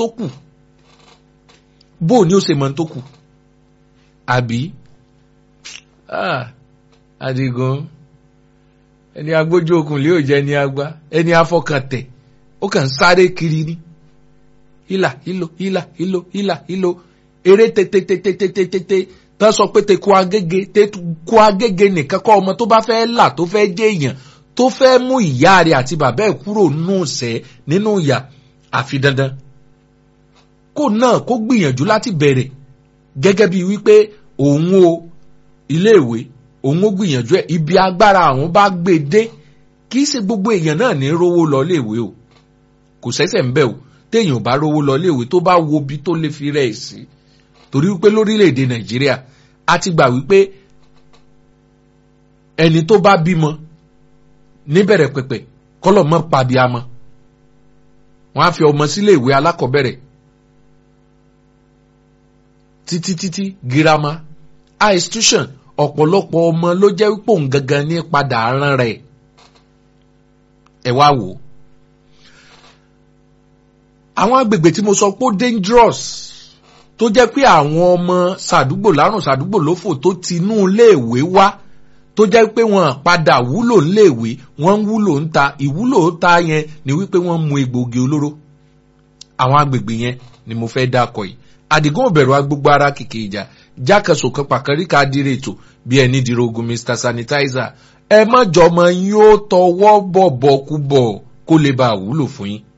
tó kù bó o ní ó ṣe mọ tó kù àbí Àdìgún ẹni agbójú okùn lé òjẹ ẹni agbá ẹni afọkàntẹ̀ ó kàn ń sáré kiri ní hílà hílò hílà hílò hílà hílò eré tètètètètètè tán sọ pé teku agége teku agége nìkan kọ́ ọmọ tó bá fẹ́ là tó fẹ́ jẹ́ èèyàn tó fẹ́ mú ìyá rẹ̀ àti bàbá ẹ̀ kúrò nù sẹ́ nínú ìyà àfi dandan kó náà kó gbìyànjú láti bẹ̀rẹ̀ gẹ́gẹ́ bíi wípé òun o iléèwé òun ó gbìyànjú ẹ̀ ibi agbára àwọn bá gbé dé kì í ṣe gbogbo èèyàn náà ní rówó lọ léèwé o kò sẹ́sẹ̀ ń bẹ̀ o téèyàn bá rówó lọ léèwé tó bá wo bí tó lè fi rẹ̀ sí torí wípé lórílẹ̀‐èdè nàìjíríà a ti gbà wípé ẹni tó bá bímọ níbẹ̀rẹ̀ pẹ̀pẹ̀ kọ́lọ̀ mọ́ pàbíamọ wọ́n á fi ọmọ sílé ìwé alákọ̀ọ́bẹ̀rẹ̀ títí títí girama high institution ọ̀pọ̀lọpọ̀ ọmọ ló jẹ́ wípé òun gangan ní padà rán rẹ̀ ẹ wá wò ó àwọn agbègbè tí mo sọ pé ó dangerous tó jẹ́ pé àwọn ọmọ sàdúgbò lárùn sàdúgbò lófò tó ti inú iléèwé wá tó jẹ́ pé wọ́n padà wúlò níléèwé wọ́n ń wúlò ń ta ìwúlò ń ta yẹn ni wípé wọ́n mu egbògi olóró àwọn agbègbè yẹn ni mo fẹ́ dákọ̀ yìí àdìgún òbẹ̀rù agbègbè ara kìkì ìjà jákèsò kan pàkárí ká dire ètò bí ẹni dìrò ogun mr sanitizer ẹ má jọmọ yín ó tọwọ́ bọ̀bọ̀ kú bọ̀ kó lè bá wúlò fún yín.